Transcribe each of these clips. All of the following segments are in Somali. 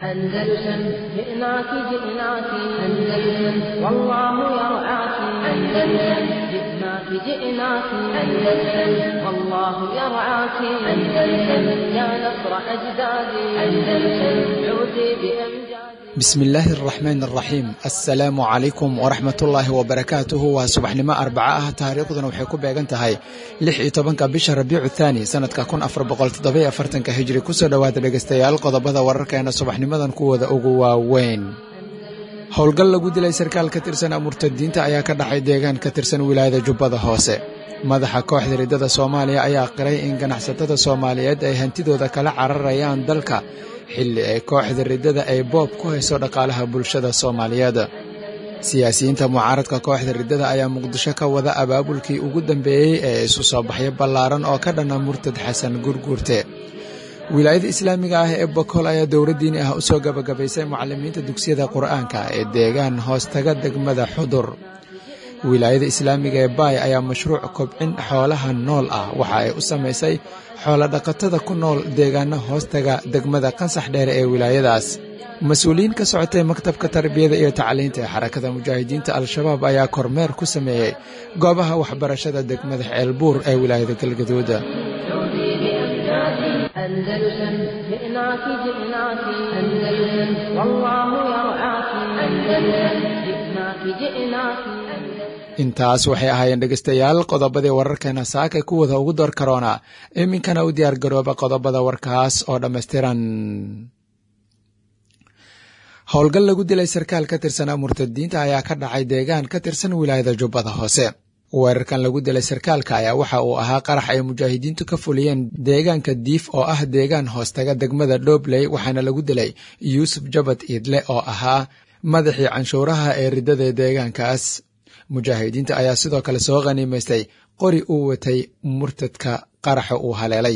أندلسن جئناك جئناك أندلسن والله يرعاك أندلسن جئناك جئناك أندلسن والله يرعاك أندلسن يا نصر أجدادي أندلسن عودي بأمجادي bismillaahi araxmaan araxiim assalaamu calaykum waraxmatullaahi wabarakaatuhu waa subaxnimo arbaca ah taariikhduna waxay ku beegan tahay lix iyo tobanka bisha rabiicu thaani sanadka kun afar boqol toddobiyo afartanka hijri kusoo dhowaada dhegaystayaal qodobada wararkeena subaxnimadan kuwooda ugu waaweyn howlgal lagu dilay sarkaal ka tirsan murtadiinta ayaa ka dhacay deegaan ka tirsan wilaayada jubbada hoose madaxa kooxda riddada soomaaliya ayaa qiray in ganacsatada soomaaliyeed ay hantidooda kala cararayaan dalka xilli ay kooxda riddada ay boob ku hayso dhaqaalaha bulshada soomaaliyeed siyaasiyiinta mucaaradka kooxda riddada ayaa muqdisho ka wada abaabulkii ugu dambeeyey ee isu soo baxyo ballaaran oo ka dhana murtad xasan gurguurte wilaayada islaamiga ah ee bokool ayaa dowla diini ah u soo gabagabaysay mucalimiinta dugsiyada qur'aanka ee deegaan hoostaga degmada xudur wilaayada islaamiga ee baay ayaa mashruuc kobcin xoolaha nool ah waxa ay u samaysay xoolodhaqatada ku nool deegaano hoostaga degmada qansax dheere ee wilaayadaas mas-uuliyiin ka socotay maktabka tarbiyada iyo tacliinta ee xarakada mujaahidiinta al-shabaab ayaa kormeer ku sameeyey goobaha waxbarashada degmada ceelbuur ee wilaayada galgaduud أندلسن جئناك جئناك أندلسن والله يرعاك أندلسن جئناك جئناك intaas waxay ahaayeen dhegaystayaal qodobadii wararkeena saakay kuwada ugu door karoona iminkana u diyaar garooba qodobada warkaas oo dhammaystiran howlgal lagu dilay sarkaal ka tirsanaa murtadiinta ayaa ka dhacay deegaan ka tirsan wilaayada jubbada hoose weerarkan lagu dilay sarkaalka ayaa waxa uu ahaa qarax ay mujaahidiintu ka fuliyeen deegaanka diif oo ah deegaan hoostaga degmada dhobley waxaana lagu dilay yuusuf jabad iidle oo ahaa madaxii canshuuraha ee riddada deegaankaas mujaahidiinta ayaa sidoo kale soo khaniimaystay qori uu watay murtadka qaraxa uu haleelay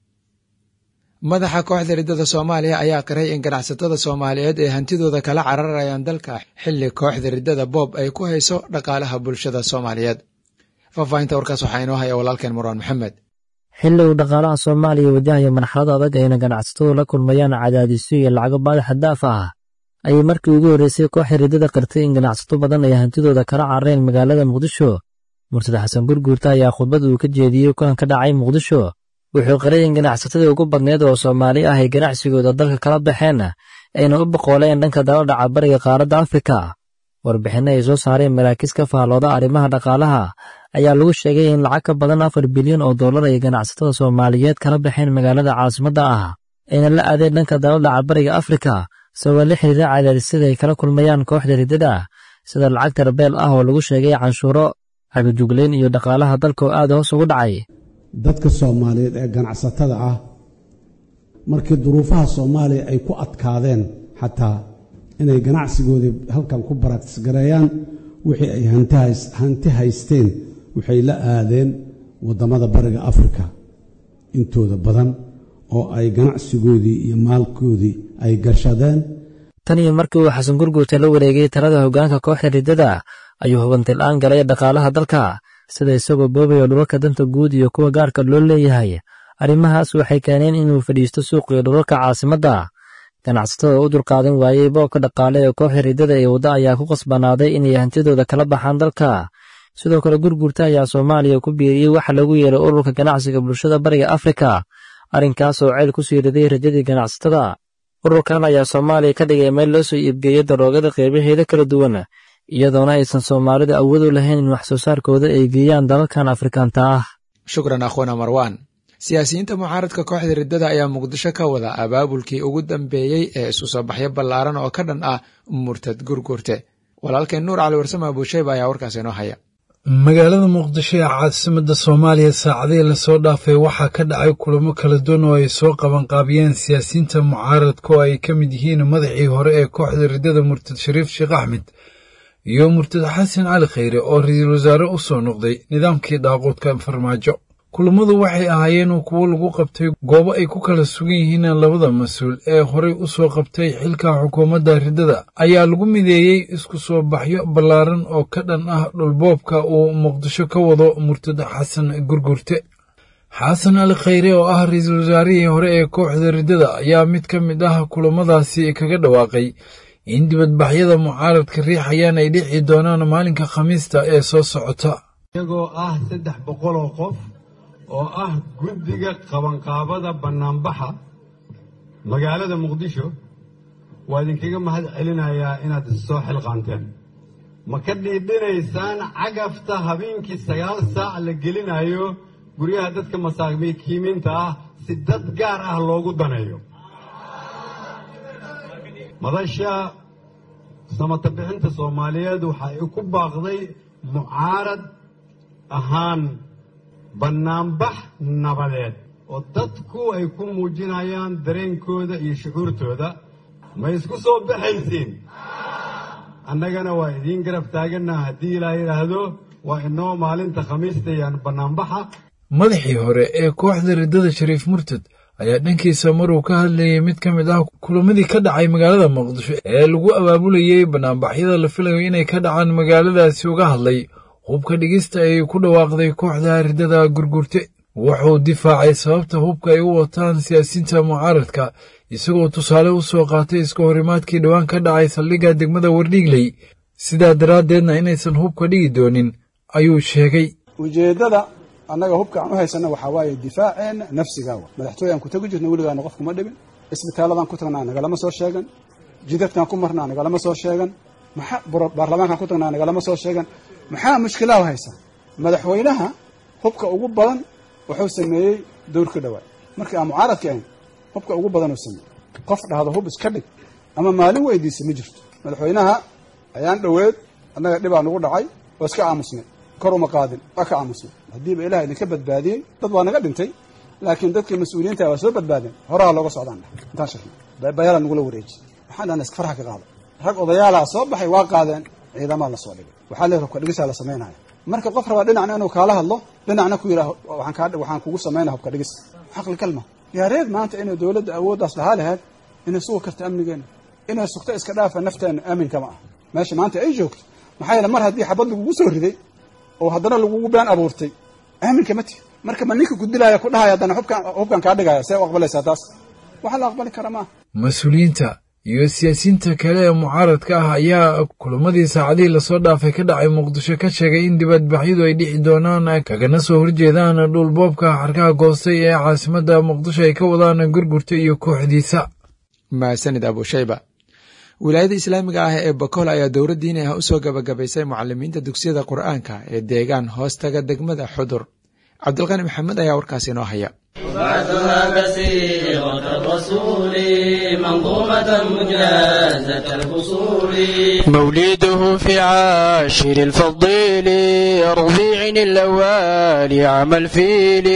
madaxa kooxda riddada soomaaliya ayaa qiray in ganacsatada soomaaliyeed ay hantidooda kala cararayaan dalka xilli kooxda riddada boob ay ku hayso dhaqaalaha bulshada soomaaliyeed faahfaahinta warkaas waxaa inoo haya walaalkeen marwaan maxamed xilli uu dhaqaalaha soomaaliya wajahaya marxalad adag ayna ganacsatadu la kulmayaan cadaadisyo iyo lacago baadaxa daaf ah ayay markii ugu horreysay kooxda riddada qirtay in ganacsato badan ay hantidooda kala carareen magaalada muqdisho murtad xasan gurguurta ayaa khudbad uu ka jeediyey kulan ka dhacay muqdisho wuxuu qiray in ganacsatadii ugu badneed oo soomaali ah ay ganacsigooda dalka kala baxeen ayna u boqooleen dhanka daladhaca bariga qaaradda afrika warbixinno ay soo saareen maraakiis ka faallooda arrimaha dhaqaalaha ayaa lagu sheegay in lacag ka badan afar bilyan oo dollar ay ganacsatada soomaaliyeed kala baxeen magaalada caasimadda ah ayna la aadeen dhanka daladhaca bariga afrika sababa la xiriira cadaadisyada ay kala kulmayaan kooxda riddada sida lacagta rabeel ah oo lagu sheegay canshuuro xagajuglayn iyo dhaqaalaha dalka oo aad hoos ugu dhacay dadka soomaaliyeed ee ganacsatada ah markii duruufaha soomaaliya ay ku adkaadeen xataa inay ganacsigoodii halkan ku baraktisgareeyaan wixii ay hanti haysteen waxay la aadeen waddamada bariga afrika intooda badan oo ay ganacsigoodii iyo maalkoodii ay gashadeen tan iyo markii uu xasan gurguurta la wareegay talada hoggaanka kooxda riddada ayuu hubantil-aan galay dhaqaalaha dalka sida isagoo boobayo dhulalka danta guud iyo kuwa gaarka loo leeyahay arrimahaas waxay keeneen inuu fadhiisto suuqiyo dhulalka caasimadda ganacsatada u dulqaadan waayey boobka dhaqaale ee kooxda riddada ee wadda ayaa ku qasbanaaday inay hantidooda kala baxaan dalka sidoo kale gurguurta ayaa soomaaliya ku biiriyey waxa lagu yeeray ururka ganacsiga bulshada bariga afrika arrinkaas oo ceyl ku sii riday rajadii ganacsatada ururkan ayaa soomaaliya ka dhigay meel loo soo iibgeeyo daroogada qeybaheeda kala duwan iyadoona aysan soomaalidu awood u lahayn in wax soo saarkooda ay geeyaan dalalkan afrikaanta ah shukran akhwana marwan siyaasiyiinta mucaaradka kooxda riddada ayaa muqdisho ka wada abaabulkii ugu dambeeyey ee isu soo baxyo ballaaran oo ka dhan ah murtad gurgurte walaalkeen nuur cali warsame abuushayba ayaa warkaas inoo haya magaalada muqdisho ee caasimadda soomaaliya saacadihii lasoo dhaafay waxaa ka dhacay kulamo kala duwan oo ay soo qabanqaabiyeen siyaasiyiinta mucaaradka oo ay ka mid yihiin madaxii hore ee kooxda riddada murtad shariif sheekh axmed iyo murtad xasan cali khayre oo ra-iisul wasaare u soo noqday nidaamkii dhaaquudka farmaajo kulammadu waxay ahaayeen kuwo lagu qabtay goobo ay ku kala sugan yihiin labada mas-uul ee horey u soo qabtay xilka xukuumadda riddada ayaa lagu mideeyey isku soo baxyo ballaaran oo ka dhan ah dhulboobka uu muqdisho ka wado murtad xasan gurgurte xasan ali khayre oo ah ra-iisul wasaarihii hore ee kooxda riddada ayaa mid ka mid ah kulamadaasi kaga dhawaaqay in dibadbaxyada mucaaradka riixayaan ay dhici doonaan maalinka khamiista ee soo socota iyagoo ah saddex boqoloo qof oo ah guddiga qabanqaabada bannaanbaxa magaalada muqdisho waa idinkaga mahad celinayaa inaad issoo xilqaanteen ma ka dhiidhinaysaan cagafta habeenkii sagaal saac la gelinayo guryaha dadka masaakiimiinta ah si dad gaar ah loogu daneeyo madasha samata bixinta soomaaliyeed waxa ay ku baaqday mucaarad ahaan bannaanbax nabadeed oo dadku ay ku muujinayaan dareenkooda iyo shucuurtooda ma isku soo baxaysiin annagana waa idiin garab taagannaha haddii ilaa yidhaahdo waa inoo maalinta khamiista yaan bannaanbaxa madaxii hore ee kooxda riddada shariif murtad ayaa dhankiisa maruu ka hadlayay mid ka mid ah kulamadii ka dhacay magaalada muqdisho ee lagu abaabulayey bannaanbaxyada la filayo inay ka dhacaan magaaladaasi uga hadlay hubka dhigista ay ku dhawaaqday kooxda riddada gurgurte wuxuu difaacay sababta hubka ay u wataan siyaasiyiinta mucaaradka isagoo tusaale u soo qaatay iska horimaadkii dhowaan ka dhacay saldhigga degmada wardhiigley sidaa daraaddeedna inaysan hubka dhigi doonin ayuu sheegay ujeeddada annaga hubka aan u haysanna waxaa waaye difaaceenna nafsigaawa madaxtooyaan ku tegi jirna weligaana qofkuma dhibin isbitaaladaan ku tagnaa nagalama soo sheegan jidadkaan ku marnaa nagalama soo sheegan maxaa baarlamaankaan ku tagnaa nagalama soo sheegan maxaa mushkilaha haysa madaxweynaha hubka ugu badan wuxuu sameeyey dowrka dhawaa markii aan mucaaradka ahayn hubka ugu badan uu sameeyey qof dhahdo hub iska dhig ama maalin weydiisa ma jirto madaxweynaha ayaan dhoweed annaga dhibaa nagu dhacay oo iska aamusnay kor uma qaadin waa ka aamusnay haddiiba ilaah idinka badbaadiyey dad waa naga dhintay laakiin dadkii mas-uuliyiinta waa soo badbaadeen horaha looga socdaan intaan shakna bayaala nagula wareeji waxaan dhahna iska farxa ka qaada rag odayaalaha soo baxay waa qaadeen ciidamaa la soo dhigay waxaa leeyahay hubka dhigisaa la samaynaya marka qof rabaa dhinacna inuu kaala hadlo dhinacna ku yidhaah waxaan kugu samaynaya hubka dhigis xaqli kalma yaareed maanta inay dowladda awooddaas lahaa lahayd inay sugi karto amnigeena inay sugto iska dhaafa nafteenna aaminka ma ah meesha maanta ay joogto maxaa yeele mar haddii xabad lagugu soo riday oo haddana lagugu been abuurtay aaminka ma tihi marka ma ninka ku dilaya ku dhahaya haddana hubkan kaa dhigaya see u aqbalaysaa taas waxa la aqbali kara maaha mas-uuliyiinta iyo siyaasiyiinta kale ee mucaaradka ah ayaa kulamadii saacadihii lasoo dhaafay ka dhacay muqdisho ka sheegay in dibadbaxyadu ay dhici doonaan kagana soo horjeedaan dhulboobka xarkaha goostay ee caasimadda muqdisho ay ka wadaan gurgurta iyo kooxdiisa mahadsanid abushayba wilaayada islaamiga ah ee bakool ayaa dowra diini ah usoo gabagabaysay mucalimiinta dugsiyada qur'aanka ee deegaan hoostaga degmada xudur cabdilqani maxamed ayaa warkaasi inoo haya بعثها بسيرة الرسول منظومة مجازة الفصول مولده في عاشر الفضيل ربيع الأول عام الفيل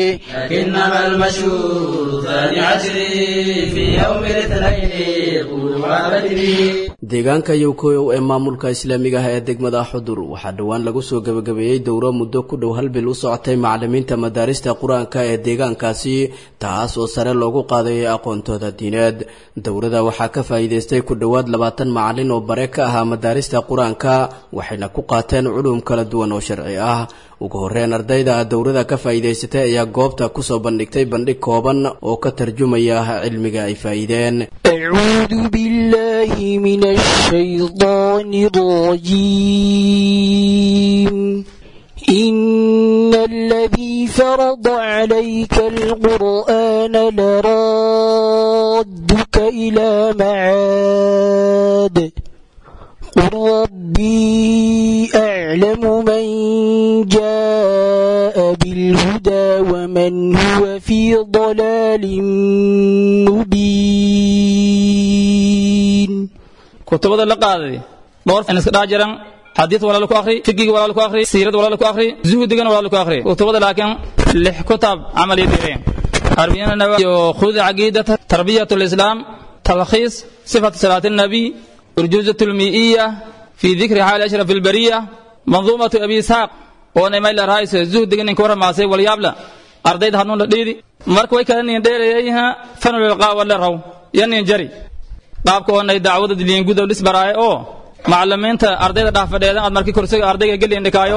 لكنما المشهور ثاني عشر في يوم الاثنين طلوع بدري deegaanka yowkoyow ee maamulka islaamiga ah ee degmada xudur waxaa dhowaan lagu soo gebagabeeyey dowro muddo ku dhow hal bil u socotay macalimiinta madaarista qur-aanka ee deegaankaasi taas oo sare loogu qaadayay aqoontooda diineed dowrada waxaa ka faa'iidaystay ku dhowaad labaatan macalin oo bare ka ahaa madaarista qur-aanka waxayna ku qaateen culum kala duwan oo sharci ah ugu horreyn ardayda dowrada ka faa'iidaysatay ayaa goobta kusoo bandhigtay bandhig kooban oo ka tarjumaya cilmiga ay faa'iideen أعوذ بالله من الشيطان الرجيم إن الذي فرض عليك القرآن لرادك إلى معاد قل ربي أعلم من جاء بالهدى ومن هو في ضلال مبين kutubada la qaaday dhowr in iska dhex jiran xadiid walaal ku akhri fiqiga walaal ku akhri siirad walaal ku akhri zuhdigana walaal ku akhri kutubada laakiin lix kutab camal yadiireen arbiyana nawa yo khud aqidata tarbiyatul islam talkhis sifat salat an-nabi urjuzatul mi'iyya fi dhikri hal ashraf al-bariyya manzumatu abi saq oo nay mayl raayis zuhdigan in kora maasay wal yabla ardayda hanuun la dhiidi marka way kala nin dheelayayha fanul qawa la raw yanin jari qaabka oo nay dacwada diliin gudow lis baraaye oo macallimiinta ardayda dhaafadheedan aad markii kursiga ardayga gelin dhikaayo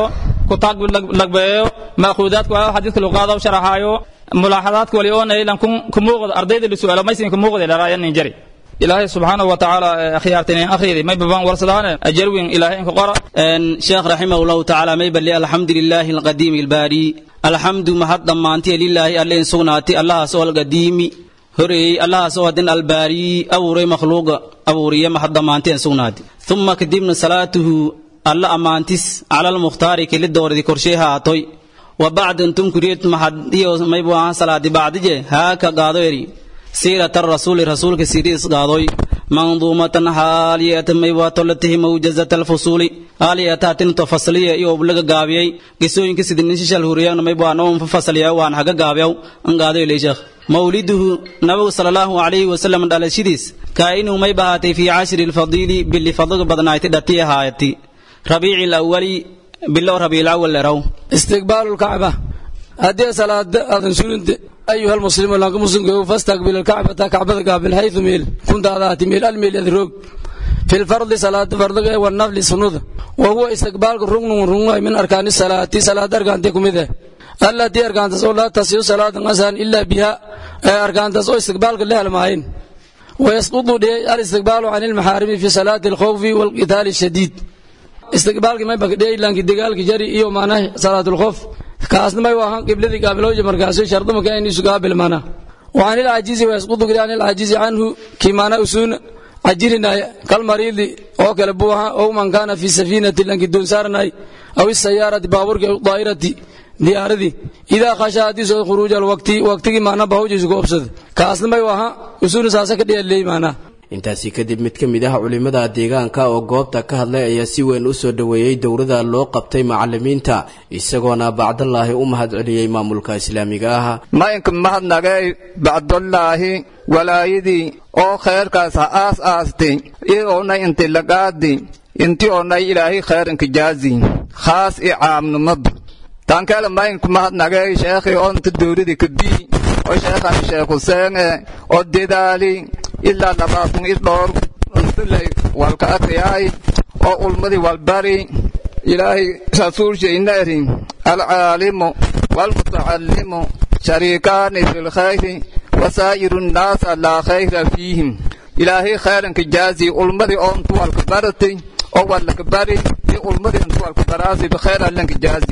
kutaag lagbeeyo maakuudaadka waa xadiidka luqaada sharaxaayo mulaaxadaadka wali oonay lan ku muuqda ardayda la su'aalo maysin ku muuqda dharaayanin jari ilaahay subxaanahu watacaala akhyaartinin akhriydi may babaan warsadaane ajarwin ilaahay inka qora sheekh raximah llahu tacaala may balli alxamdu lilaahi alqadiimi albaari alxamdu mahad dhammaantiya lilaahi alle in sugnaati allahaas oo alqadiimi horeeyey allahaas oo hadin albaari abuuray makhluuqa abuuriye mahad dhammaantiya in sugnaati uma kadibna salaatuhu alla ammaantis cala almukhtaari keli doordi korshey haatoy wa bacd intum kuriyet mahad iyo maybu ahaan salaadi bacdije haaka gaado eri siirata rasuuli rasuulka siriis qaadoy manduumatan haaliyata maywatolatihi mawjazata alfusuuli haaliyataatinto fasliya iyo oblaga gaabiyey qisooyinka sidinishishal huriyana maybwaanoon fasaliya waan haga gaabiyaw an qaadoy leeshekh mawliduhu nabigu sala allahu calayhi wasalam dhalashadiis kaa'inuu may bahaatay fii cashri lfadiili bili fadliga badnayti dhati ahaayati rabiici lawali bilow rabiilawal leraw istiqbaalu lkacba haddii salaada aadan suginte أيها المسلم لانك مسلم فاستقبل الكعبة كعبة قابل حيث ميل كنت ذات ميل الميل يذروب في الفرض صلاة فرض والنفل سنود وهو استقبال ركن ركن من أركان الصلاة صلاة أركان تكم إذا التي أركان تصول لا تصير صلاة مثلا إلا بها أركان تصول استقبال الله المعين ويسقط الاستقبال عن المحارم في صلاة الخوف والقتال الشديد استقبال ما بقى دي لانك دقال جري إيو معناه صلاة الخوف kaasna may waahan qibladii gaabilooja markaasuu sharduma ka inuu gaabil mana wa anil ajizi wa yasqutu gari anil ajizi anhu kimaana usuun ajirinaya kal mariidi oo kale buu ahaa oo man kaana fi safiinati lanki doon saarnay aw isayaarati baaburki aw daa'irati diyaaradii idaa khasha haddii soo khuruuj alwaqti waqtigii maana bahawjiisu ku obsada kaasna may waaha usuun saasa ka dhiyaleey maanaa intaasi kadib mid ka mid ah culimmada deegaanka oo goobta ka hadlay ayaa si weyn u soo dhoweeyey dowrada loo qabtay macalimiinta isagoona bacdallaahi u mahad celiyey maamulka islaamiga ah maynka mahadnagay bacdallaahi walaayadii oo khayrkaas ha aas aastay ioonay inti lagaadi inti oonay ilaahay khayrinka jaazi khaas i caamnimada tankele maynka mahadnagay sheekhi onta dowradi kabii oo sheekhan sheekh huseene oo dedaali ilaa labaatan i dhowr untulay walka akriyaay oo ulmadii walbari ilaahay rasuulshayna eri alcaalimu waalmutacallimu shariikaani fi lkhayri wasaa'iru nnaasa laa khayra fiihim ilaahay khayranka jaazi ulmadii oo intu walka baratay oo walaka bari iyo ulmadii intu walka baraasi bikhayr allanka jaazi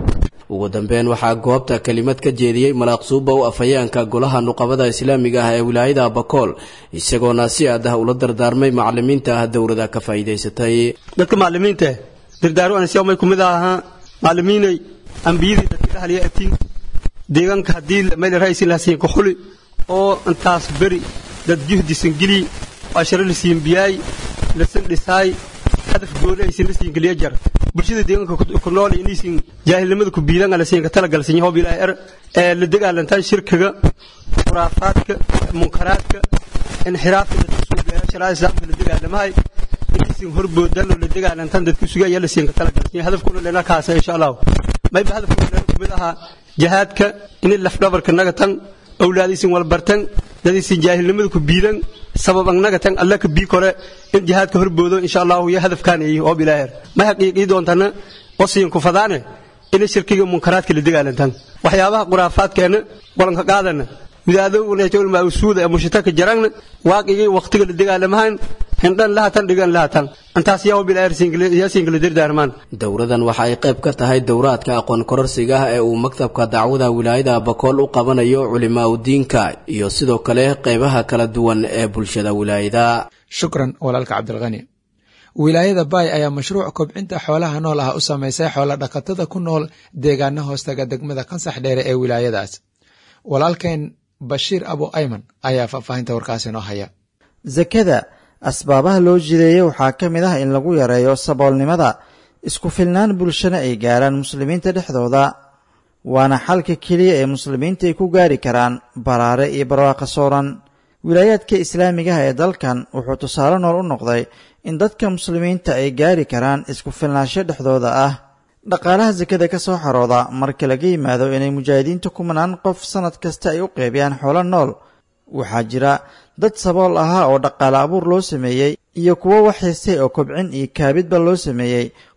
ugu dambeyn waxaa goobta kelimad ka jeediyey malaaqsuuba u afhayeenka golaha nuqabada islaamiga ah ee wilaayada bakool isagoona si aad ah ula dardaarmay macalimiinta ah dowrada ka faa'iidaysatay dadka macalimiinta dardaaru ansiyaamay kumid ahaa macalimiinay ambiyadii dadka dhahliya atiin deegaanka haddii meel ra'aysin lahasiin ka xuli oo intaas beri dad juhdisan geli ashara lasiin biyaay lasan dhisaay hadaf gooni aysan lasiin geliya jar bulshada deegaanka ku nool inaysan jaahilnimada ku biidan ala siin ka talagalsan yahay bilaa er ee la dagaalantaan shirkiga khuraafaadka munkaraadka inxiraafka dadka suugayaa sharaa'icda islaamka la dagaalamahay inaysan horboodan oo la dagaalantaan dadka sugaya la siin ka talagalsan yahay hadafkuna leena kaasa insha Allah mayba hadafkuna leena kumid ahaa jihaadka in laf dhabarka naga tan awlaadiisin walbartan dadiisin jaahilnimada ku biidan sabab annaga tan alla ka bii kore in jihaadka horboodo insha allahu iyo hadafkaan yahay oo bilaaher ma xaqiiqii doontana wasiin ku fadaane in shirkiga munkaraadka la dagaalantan waxyaabaha quraafaadkeena walanka qaadana widaadowna jowl ma usuuda ee mushtaka jaragna waaqigii waqtiga la dagaalamahan hindhan lahatan dhigan lahatan intaas yaa bilaaher siingala dirdaarmaan dowradan waxa ay qayb ka tahay dowraadka aqoon kororsiga ah ee uu maktabka dacwada wilaayada bakool u qabanayo culimaa udiinka iyo sidoo kale qaybaha kala duwan ee bulshada wilaayada shukran walaalka cabdilkhani wilaayada baay ayaa mashruuc kobcinta xoolaha nool ah u samaysay xoola dhaqatada ku nool deegaana hoostaga degmada kansax dheere ee wilaayadaas walaalkeen bashiir abu ayman ayaa faahfaahinta warkaasi noo haya zakada asbaabaha loo jideeyey waxaa ka mid ah in lagu yareeyo saboolnimada isku filnaan bulshana ay gaaraan muslimiinta dhexdooda waana xalka keliya ee muslimiinta ay ku gaari karaan baraare iyo barwaaqo sooran wilaayaadka islaamigaha ee dalkan wuxuu tusaale nool u noqday in dadka muslimiinta ay gaari karaan isku filnaansho dhexdooda ah dhaqaalaha sakada ka soo xarooda marka laga yimaado inay mujaahidiinta kumanaan qof sannad kasta ay u qeybiyaan xoolo nool waxaa jira dad sabool ahaa oo dhaqaale abuur loo sameeyey iyo kuwo wax haystay oo kobcin iyo kaabidba loo sameeyey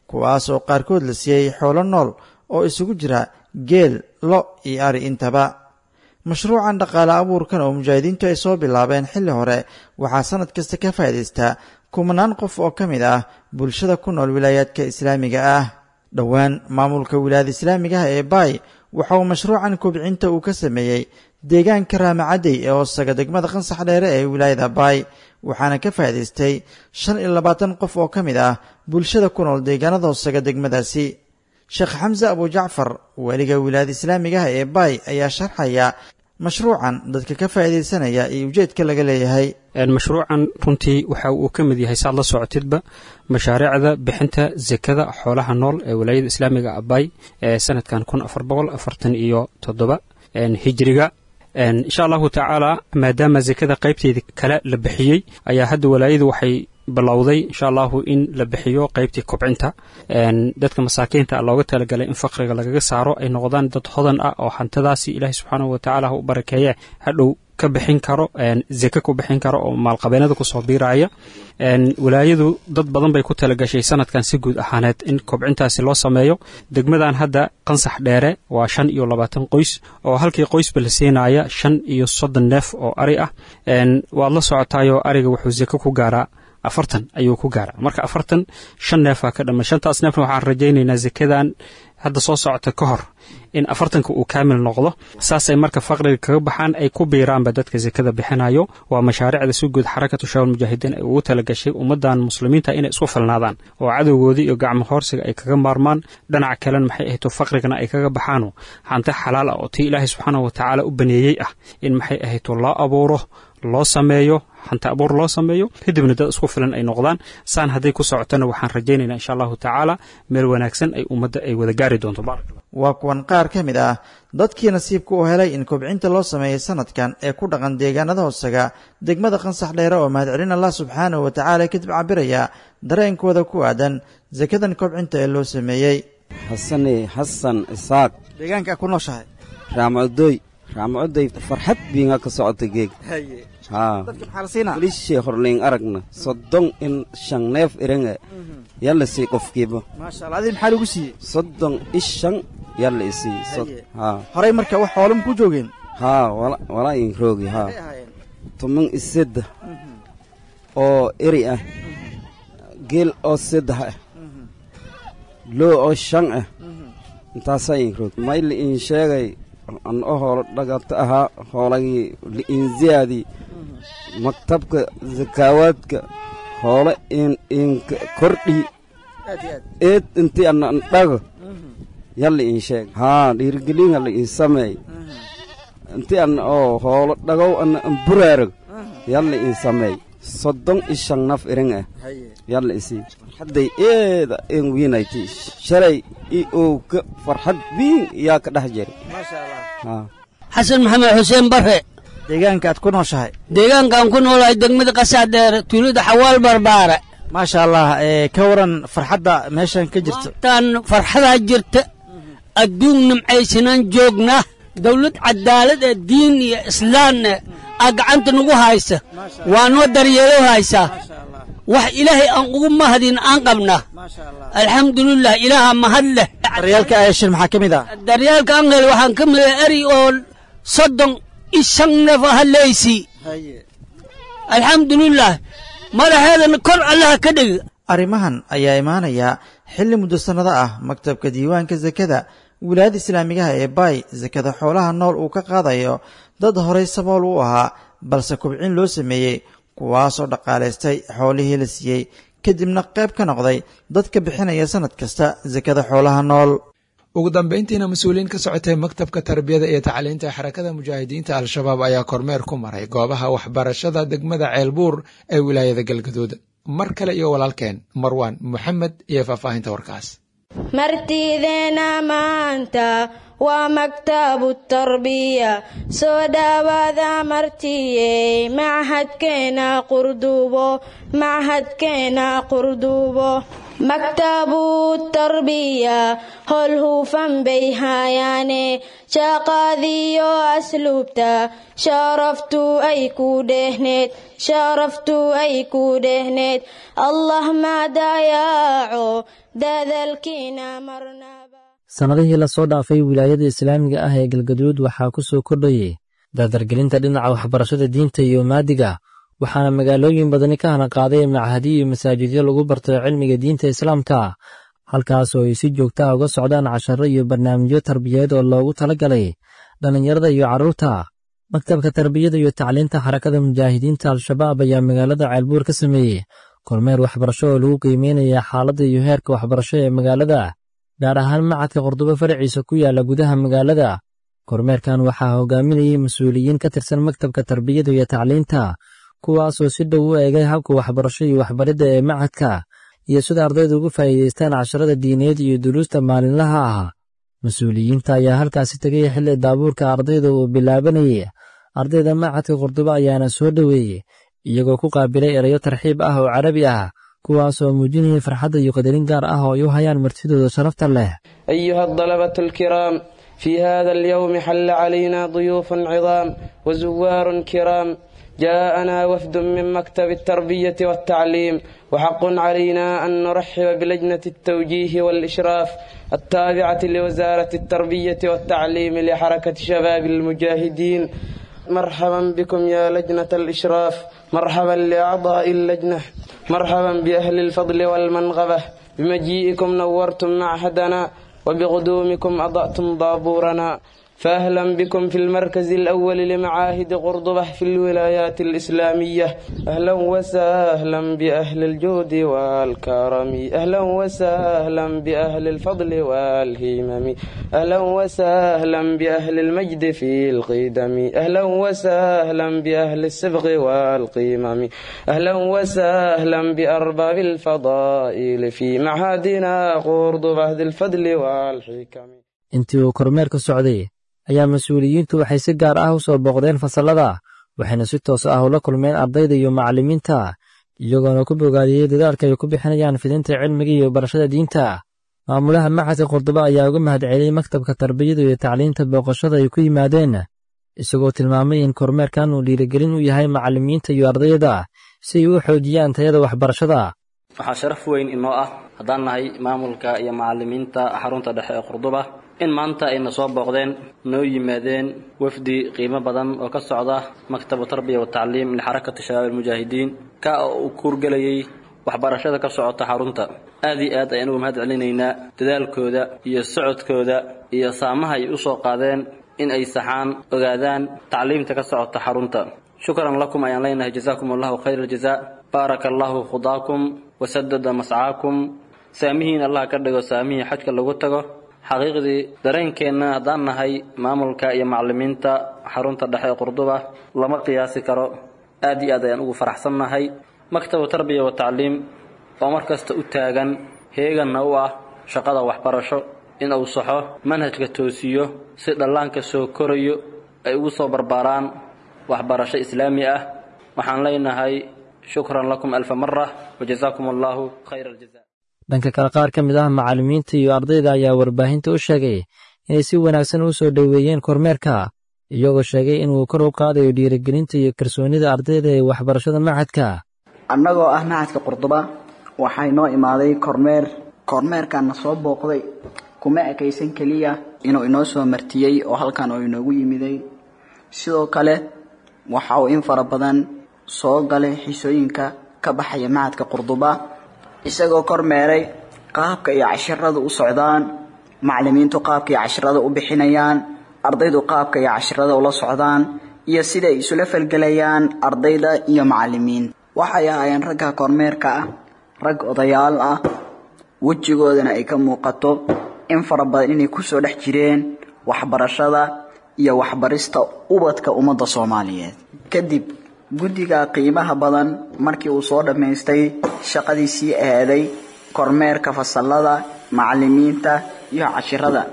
kuwaas oo qaarkood la siiyey xoolo nool oo isugu jira geel lo iyo ari intaba mashruucan dhaqaale abuurkan oo mujaahidiintu ay soo bilaabeen xilli hore waxaa sannad kasta ka faa'idaystaa kumanaan qof oo ka mid ah bulshada ku nool wilaayaadka islaamiga ah dhowaan maamulka wilaayada islaamiga ah ee baay waxa uu mashruucan kobcinta uu ka sameeyey deegaanka raamacadey ee hoosaga degmada qansax dheere ee wilaayada baay waxaana ka faa'idaystay shan iyo labaatan qof oo ka mid ah bulshada ku nool deegaanada hoosaga degmadaasi sheekh xamse abujacfar weliga wilaayada islaamiga ah ee baay ayaa sharxaya mashruucan dadka ka faa'iidaysanaya iyo ujeedka laga leeyahay mashruucan runtii waxa uu ka mid yahay saad la socotidba mashaariicda bixinta sekada xoolaha nool ee walaayada islaamiga abay ee sanadkan kun afar boqol afartan iyo toddoba hijriga insha allahu tacaala maadaama sekada qaybteedii kale la bixiyey ayaa hadda walaayadu waxay bilowday insha allahu in la bixiyo qaybtii kobcinta dadka masaakiinta looga talagalay in faqriga lagaga saaro ay noqdaan dad hodan ah oo hantidaasi ilaahay subxaanahu watacaala ha u barakeeye hadhow ka bixin karo zeke ku bixin karo oo maalqabeenada kusoo biiraya walaayadu dad badan bay ku talagashay sanadkan si guud ahaaneed in kobcintaasi loo sameeyo degmadan hadda qansax dheere waa shan iyo labaatan qoys oo halkii qoysba la siinaya shan iyo soddon neef oo ari ah waad la socotaayoo ariga wuxuu zeke ku gaaraa afartan ayuu ku gaara marka afartan shan neefaa ka dhama shantaas neefna waxaan rajaynaynaa zekadan hadda soo socota ka hor in afartanka uu kaamil noqdo saasay marka faqriga kaga baxaan ay ku biiraanba dadka zekada bixinayo waa mashaariicda si guud xarakatu shaawal mujaahidiin ay ugu talagashay ummadan muslimiinta inay isku filnaadaan oo cadowgoodii iyo gacmo hoorsiga ay kaga maarmaan dhinaca kalena maxay ahayto faqrigana ay kaga baxaano hanti xalaal ah oo tii ilaahay subxaanahu watacaala u baneeyey ah in maxay ahayto loo abuuro loo sameeyo hanti abuur loo sameeyo kadibna dad isku filan ay noqdaan saan hadday ku socotona waxaan rajaynaynaa insha allahu tacaala meel wanaagsan ay ummadda ay wada gaari doonto waa kuwan qaar ka mid ah dadkii nasiibka u helay in kobcinta loo sameeyey sanadkan ee ku dhaqan deegaanada hoosaga degmada qansax dheere oo mahadcelin allah subxaanahu wa tacaala kadib cabiraya dareenkooda ku aadan sakadan kobcinta ee loo sameeyey xasane xasan isaaq deegaanka ku nooshahay raamcodoy raamcodoy farxad biinga ka socota geeg lishee horleyn aragna soddon in shan neef irange yalla sii qofkiiba adi maxaa lagu siiyey soddon ishan yalla isii horey marka wax xoolama ku joogeen haa wala in roogi haa tuman isedda oo eri ah geel oo seddex ah loo oo shan ah intaasaa in roog may la in sheegay an o hoolo dhagata ahaa hoolagii li'inziyaadii maktabka zakaawaadka hoole in inka kordhii eed intii ana an dhago yalla in sheeg haa dhiirigelin hala in sameey intii ana oo hoolo dhagow ana an buraarag yalla in sameey soddon i shan naf irin ah yalla isii farxadday eeda en wiinayti shalay i owka farxad biin yaa ka dhex jiri xasan maxamed xuseen bare deegaanka aad ku nooshahay deegaankaan ku noolahay degmada qasax dheere tuulada xawaal barbaare maasha allah ka waran farxadda meeshan ka jirto tan farxadaa jirta adduun nimcaysanaan joognaa dawlad cadaalad ee diin iyo islaamne aa gacanta nagu haysa waa noo daryeelo haysaa wax ilaahay aan ugu mahadin aan qabnaa alxamdulilah ilaaha mahad leh daryaalka ayashan maxaa ka mid ah daryaalka aan hel waxaan ka mid ah eri oo soddon i shan neef aha leysii alxamdulilah madaxeedana kor allaha ka dhigi arrimahan ayaa imaanaya xilli muddo sannado ah maktabka diiwaanka sakada wilaayada islaamigaha ee baay sakada xoolaha nool uu ka qaadayo dad horay sabool u ahaa balse kubcin loo sameeyey kuwaasoo dhaqaalaystay xoolihii la siiyey kadibna qayb ka noqday dadka bixinaya sannad kasta sakada xoolaha nool ugu dambayntiina mas-uuliyiin ka socotay maktabka tarbiyada iyo tacliinta xarakada mujaahidiinta al-shabaab ayaa kormeer ku maray goobaha waxbarashada degmada ceelbuur ee wilaayada galgaduud mar kale iyo walaalkeen marwaan moxamed iyo faahfaahinta warkaas martideena maanta waa maktabu tarbiya soo dhawaada martiyey machadkeena qurdubo machadkeena qurdubo maktabu tarbiya hol hufan bay hayaane shaqadiyo asluubta sharaftu ay ku dhehneed sharaftu ay ku dhehneed allah madayaaco dadalkiina marnaba sannadihii lasoo dhaafay wilaayada islaamiga ah ee galgaduud waxaa ku soo kordhayay dardargelinta dhinaca waxbarashada diinta iyo maadiga waxaana magaalooyin badani ka hana qaaday machadiyo iyo masaajidyo lagu barto cilmiga diinta islaamka halkaas oo ay si joogta ah uga socdaan casharo iyo barnaamijyo tarbiyeed oo loogu tala galay dhallinyarada iyo carruurta maktabka tarbiyada iyo tacliinta xarakada mujaahidiinta al-shabaab ayaa magaalada ceelbuur ka sameeyey kormeer waxbarasho oo lagu qiimeynaya xaaladda iyo heerka waxbarasho ee magaalada gaar ahaan macadka qordobo faraciisa ku yaalla gudaha magaalada kormeerkan waxaa hogaaminayay mas-uuliyiin ka tirsan maktabka tarbiyada iyo tacliinta kuwaasoo si dhow u eegay habka waxbarasho iyo waxbaridda ee macadka iyo sida ardaydu ugu faa'iidaystaan casharada diineed iyo duruusta maalinlaha ah mas-uuliyiinta ayaa halkaasi tegay xilli daabuurka ardayda uu bilaabanayay ardayda macadka qordobo ayaana soo dhoweeyey iyagoo ku qaabilay erayo tarxiib ah oo carabi ah kuwaasoo muujinaya farxadda iyo qadarin gaar ah oo ay u hayaan martidooda sharafta leh أيها الطلبة الكرام في هذا اليوم حل علينا ضيوف عظام وزوار كرام جاءنا وفد من مكتب التربية والتعليم وحق علينا أن نرحب بلجنة التوجيه والإشراف التابعة لوزارة التربية والتعليم لحركة شباب المجاهدين مرحبا بكم يا لجنة الإشراف مرحبا لأعضاء اللجنة مرحبا بأهل الفضل والمنغبة بمجيئكم نورتم معهدنا وبقدومكم أضأتم ضابورنا فأهلا بكم في المركز الأول لمعاهد قرضبة في الولايات الإسلامية أهلا وسهلا بأهل الجود والكرم أهلا وسهلا بأهل الفضل والهمم أهلا وسهلا بأهل المجد في القدم أهلا وسهلا بأهل السبغ والقمم أهلا وسهلا بأرباب الفضائل في معهدنا قرضبة ذي الفضل والحكم intii uu kormeerka socday ayaa mas-uuliyiintu waxay si gaar ah u soo booqdeen fasallada waxayna si toos ah ula kulmeen ardayda iyo macallimiinta iyagoona ku bogaadiyey dadaalka ay ku bixinayaan fidinta cilmiga iyo barashada diinta maamulaha macadka qordobo ayaa uga mahadceliyey maktabka tarbiyada iyo tacliinta booqashada ay ku yimaadeen isagoo tilmaamay in kormeerkan uu dhiirigelin u yahay macallimiinta iyo ardayda si ay u xoojiyaan tayada waxbarashada waxaa sharaf weyn inoo ah haddaan nahay maamulka iyo macallimiinta xarunta dhexe ee qurduba in maanta ayna soo booqdeen noo yimaadeen wafdi qiimo badan oo ka socda maktabu tarbiya watacliim lixarakati shabaab almujaahidiin ka oo uu kuurgelayay waxbarashada ka socota xarunta aad iyo aad ayaan uga mahad celinaynaa dadaalkooda iyo socodkooda iyo saamaha ay u soo qaadeen in ay saxaan ogaadaan tacliimta ka socota xarunta shukran lakum ayaan leenahay jazaakum allahu khayra aljazaa baaraka allahu khudaakum wasadada mascaakum saamihiin allah ka dhigo saamihii xajka lagu tago xaqiiqdii dareenkeenna haddaan nahay maamulka iyo macallimiinta xarunta dhexe ee qurduba lama qiyaasi karo aad iyo aad ayaan ugu faraxsannahay maktabu tarbiya wa tacliim oo mar kasta u taagan heeganna u ah shaqada waxbarasho in uu saxo manhajka toosiyo si dhallaanka soo korayo ay ugu soo barbaaraan waxbarasho islaami ah waxaan leenahay shukran lakum alfa mara wajazaakum allahu khayra aljaza dhanka kale qaar ka mid ah macallimiinta iyo ardayda ayaa warbaahinta u sheegay inay si wanaagsan u soo dhoweeyeen kormeerka iyagoo sheegay inuu kor u qaadayo dhiirigelinta iyo kalsoonida ardayda ee waxbarashada macadka annagoo ah macadka qurduba waxaa inoo imaaday kormeer kormeerkaana soo booqday kuma ekaysan keliya inuu inoo soo martiyey oo halkan oo inoogu yimiday sidoo kale waxa uu in fara badan soo galay xisooyinka ka baxaya macadka qurduba isagoo kormeeray qaabka iyo cashirada u socdaan macallimiintu qaabka iyo cashirada u bixinayaan ardaydu qaabka iyo cashirada ula socdaan iyo siday isula falgelayaan ardayda iyo macallimiin waxay ahaayeen ragga kormeerka ah rag odayaal ah wejigoodana ay ka muuqato in fara badan inay kusoo dhex jireen waxbarashada iyo waxbarista ubadka ummadda soomaaliyeed kadib guddiga qiimaha badan markii uu soo dhammaystay shaqadiisii aaday kormeerka fasallada macallimiinta iyo cashirada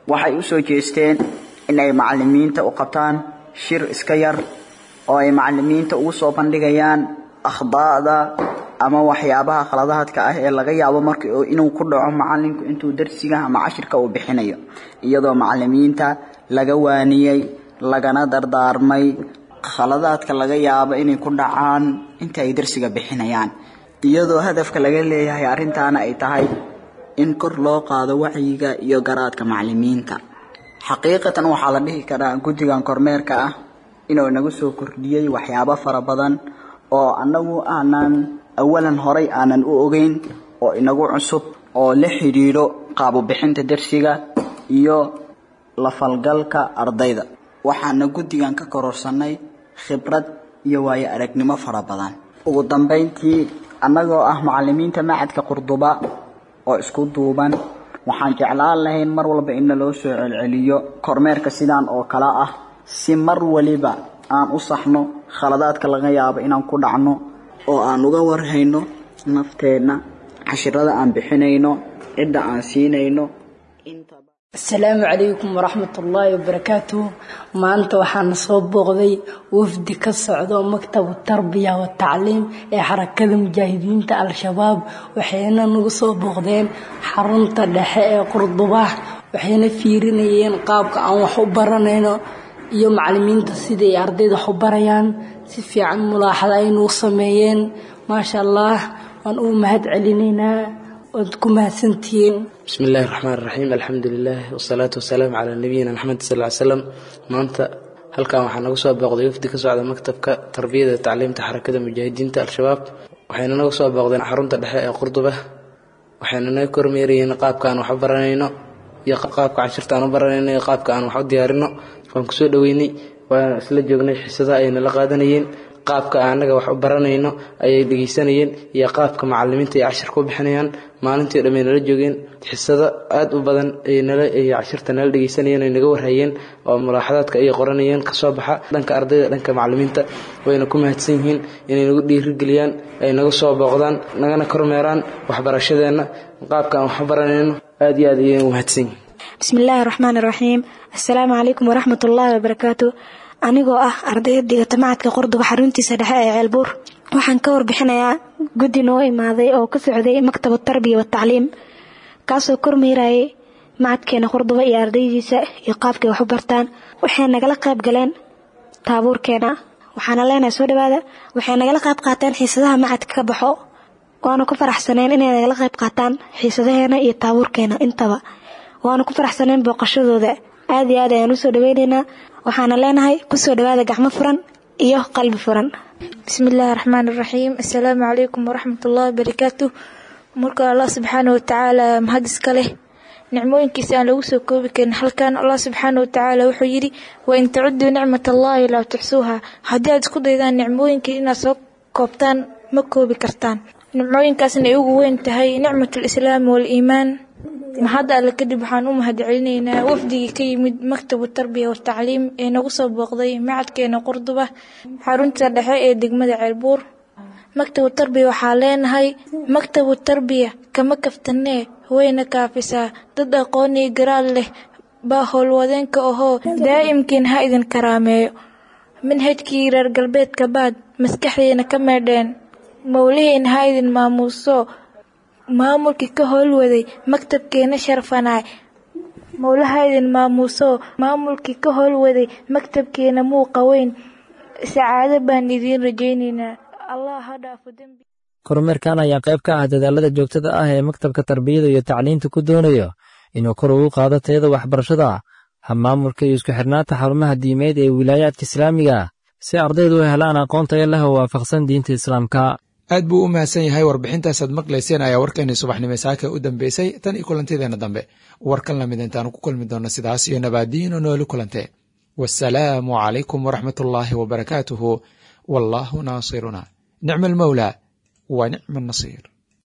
waxay u soo jeesteen in ay macallimiinta u qabtaan shir iska yar oo ay macallimiinta ugu soo bandhigayaan akhdaa'da ama waxyaabaha khaladaadka ah ee laga yaabo marka inuu ku dhaco macallinku intuu darsiga ama cashirka uu bixinayo iyadoo macallimiinta laga waaniyey lagana dardaarmay khaladaadka laga yaabo inay ku dhacaan inta ay darsiga bixinayaan iyadoo hadafka laga leeyahay arrintaana ay tahay in kor loo qaado wacyiga iyo garaadka macallimiinta xaqiiqatan waxaa la dhihi karaa guddigan kormeerka ah inuu nagu soo kordhiyey waxyaabo fara badan oo annagu aanan awalan horay aanan u ogeyn oo inagu cusub oo la xidhiidho qaabubixinta darsiga iyo la falgalka ardayda waxaana guddigan ka kororsanay khibrad iyo waayo aragnimo fara badan ugu dambayntii annagoo ah macallimiinta macadka qurduba oo isku duuban waxaan jeclaan lahayn mar walba in naloo soo celceliyo kormeerka sidaan oo kale ah si mar waliba aan u saxno khaladaadka laga yaabo inaan ku dhacno oo aan uga warhayno nafteenna cashirada aan bixinayno cidda aan siinayno asalaamu calaykum waraxmatullaahi wabarakaatuh maanta waxaana soo booqday wafdi ka socdo maktabu tarbiya watacliim ee xarakada mujaahidiinta al-shabaab waxayna nagu soo booqdeen xarunta dhexe ee qurduba waxayna fiirinayeen qaabka aan wax u baranayno iyo macalimiinta siday ardayda wax u barayaan si fiican mulaaxada aynuu sameeyeen maasha allah waan uu mahad celinaynaa waad ku mahadsantihiin بسم الله الرحمن الرحيم الحمد لله والصلاة والسلام على نبينا محمد صلى الله عليه وسلم maanta halkan waxaa nagu soo booqday wafdi ka socda maktabka tarbiyada iyo tacliimta xarakada mujaahidiinta al-shabaab waxayna nagu soo booqdeen xarunta dhexe ee qurduba waxayna naga kormeerayeen qaabka aan wax u baranayno iyo qaabka cashirta aan u baranayno iyo qaabka aan wax u diyaarino waan kusoo dhaweynay waan isla joognay xisada ay nala qaadanayeen qaabka anaga wax u baranayno ayay dhegeysanayeen iyo qaabka macalimiinta ay cashir ku bixinayaan maalintii dhamay nala joogeen xisado aada u badan ay nala ay cashirta nala dhegeysanayeen ay naga warhayeen oo mulaaxadaadka ay qoranayeen kasoo baxa dhanka ardayda dhanka macalimiinta wayna ku mahadsan yihiin inay nagu dhiirigeliyaan ay naga soo booqdaan nagana kormeeraan waxbarashadeenna qaabka aan wax u baranayno aada iyo aad ayay u mahadsan yihiin بسم الله الرحمن الرحيم السلام عليكم ورحمة الله وبركاته anigoo ah ardayda dhigata macadka qurduba xaruntiisa dhexe ee ceelbuur waxaan ka warbixinayaa guddi noo imaaday oo ka socday maktab tarbiya watacliim kaasoo kormeerayay macadkeena qurduba iyo ardaydiisa iyo qaabkay wax u bartaan waxay nagala qayb galeen taabuurkeena waxaana leenahay soo dhawaada waxay nagala qayb qaateen xiisadaha macadka ka baxo waana ku faraxsaneen inay nagala qayb qaataan xiisadaheena iyo taabuurkeena intaba waana ku faraxsaneen booqashadooda aad iyo aad ayaan usoo dhaweynaynaa waxaana leenahay kusoo dhawaada gacmo furan iyo qalbi furan bismillaahi raxmaani raxiim assalaamu calaykum waraxmatullaahi wabarakaatu marka allah subxaana watacaala mahad iska leh nicmooyinkiisa aan lagu soo koobi karin halkan allah subxaana watacaala wuxuu yidhi wain tacuduu nicmat allaahi laa tuxsuuha haddii aad isku daydaan nicmooyinkii inaad soo koobtaan ma koobi kartaan nicmooyinkaasna ay ugu weyn tahay nicmat alislaami waaliimaan mahadda alle kadib waxaan u mahad celinaynaa wafdigii ka yimid maktabu tarbiya watacliim ee nagu soo booqday macadkeena qurduba xarunta dhexe ee degmada ceelbuur maktabu tarbiya waxaa leenahay maktabu tarbiya kama kaftanee wayna kaafisaa dad aqoon iyo garaad leh baa howlwadeenka ahoo daa'imkiin ha idin karaameeyo manhajkii reer galbeedka baad maskaxdiina ka meedheen mowlihiin ha idin maamuuso maamulkii ka howlwaday maktabkeena sharfanaay mowlaha idin maamuuso maamulkii ka howlwaday maktabkeena muuqa weyn sacaado baan idiin rajaynaynaa allah ha dhaafo dembi kormeerkan ayaa qayb ka ah dadaalada joogtada ah ee maktabka tarbiyada iyo tacliinta ku doonayo inuu kor ugu qaado tayada waxbarashada hamaamulka iyo isku xirnaanta xarumaha diimeed ee wilaayaadka islaamiga si ardaydu u helaan aqoon tayo leh oo waafaqsan diinta islaamka aad buu u mahadsan yahay warbixintaasaad maqlayseen ayaa warkeenii subaxnimo saaka u dambeysay tan iyo kulantideena dambe warkan lamid intaanu ku kulmi doonno sidaas iyo nabaadiino nooli kulante wasalaamu calaykum waraxmatullaahi wabarakaatuhu wallaahu naasiruna nicma almawlaa wa nicma annasiir